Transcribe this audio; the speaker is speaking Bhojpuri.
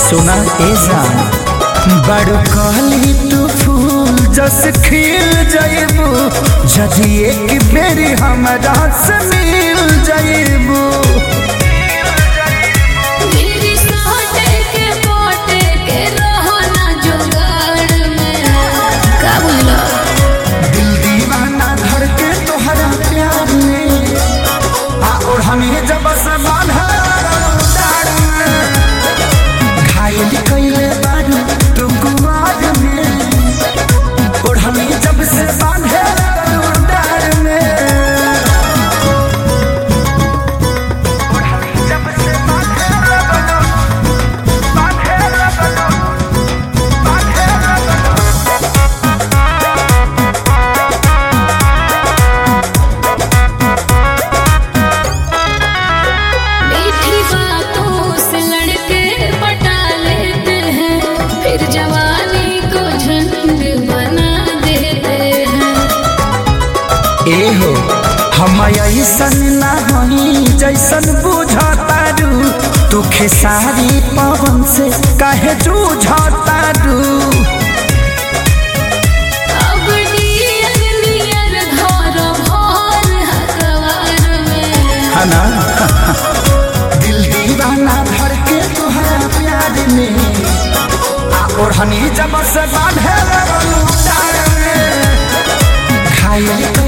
सुना ए जान बड़ कहली तू फूल जस खिल जाइबू जदि एक बेरी हमरा से मिल जाइबू मेरी साटे के पोटे के रहो ना जुगाड़ में का बोला दिल दीवाना धर के तोहरा प्यार में आ और हमें जब से बांधा डार में घायल कइले बारू तू कुआर में और हमें जब से बांधे डार में और हमें जब से बांधे बांधे बांधे मीठी बातों से लड़के पटा लेते हैं फिर जवानी को झंड बना देते हैं एहो हम ऐसन ना हई जैसन बुझतारू तू खेसारी पवन से काहे जूझतारू अब नियर नियर घर भर हकवार में हना दिल दीवाना धर के तुहरा प्यार में आ ओढ़नी जब से बांधे लगलू डार में घायल